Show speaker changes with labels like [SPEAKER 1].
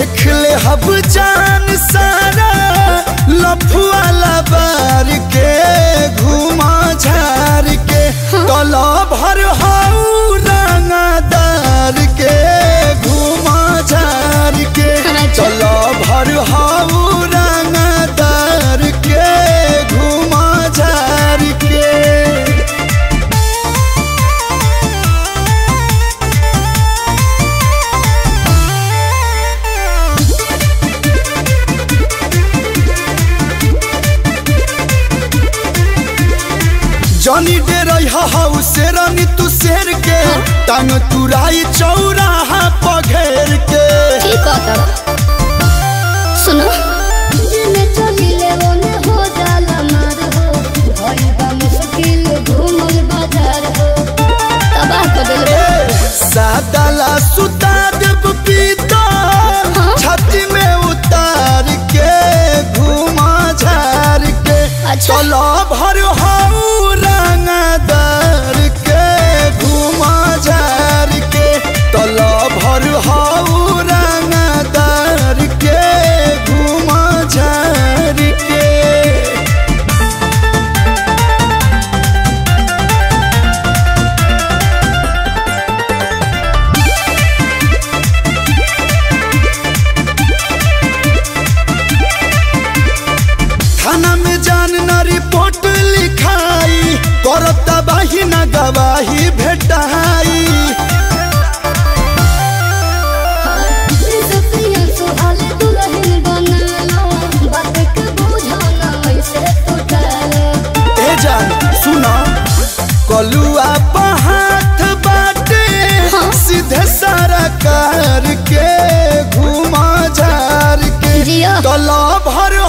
[SPEAKER 1] देख ले हब जान सारा लफुआला बार के घुमा झार के कला भर हाउ रंगदार के घुमा झार के
[SPEAKER 2] अच्छा।
[SPEAKER 1] कला भर हाउ रंगदार के घुमा झार के जनी डेरई हाउ शेरनी तू शेर के टांग तुराई चौराहा पघेर के
[SPEAKER 2] ठीक है सुनो जिने चलिले ओने हो जाला मार हो भइल बा मुश्किल घूमल बाजार हो तबाह कर देले
[SPEAKER 1] सादाला सुता देव पीता
[SPEAKER 2] हाँ।
[SPEAKER 1] छाती में उतार के घुमा झार के
[SPEAKER 2] अच्छा।
[SPEAKER 1] चलो भर हाउ रंगदार के घुमा झार के तलो भर हाउ रंगदार के घुमा झार के थाना में जान न रिपोर्ट लिखाई करता बाही न गवाही भेटाई
[SPEAKER 2] सतिया सुहाले दुल्हन बनालो बात के बुझाना ऐसे टूटलो
[SPEAKER 1] ए जान सुना कलुआ हाथ बाटे
[SPEAKER 2] हाँ।
[SPEAKER 1] सीधे सारा कार के घुमा झार के
[SPEAKER 2] जिया
[SPEAKER 1] तला भर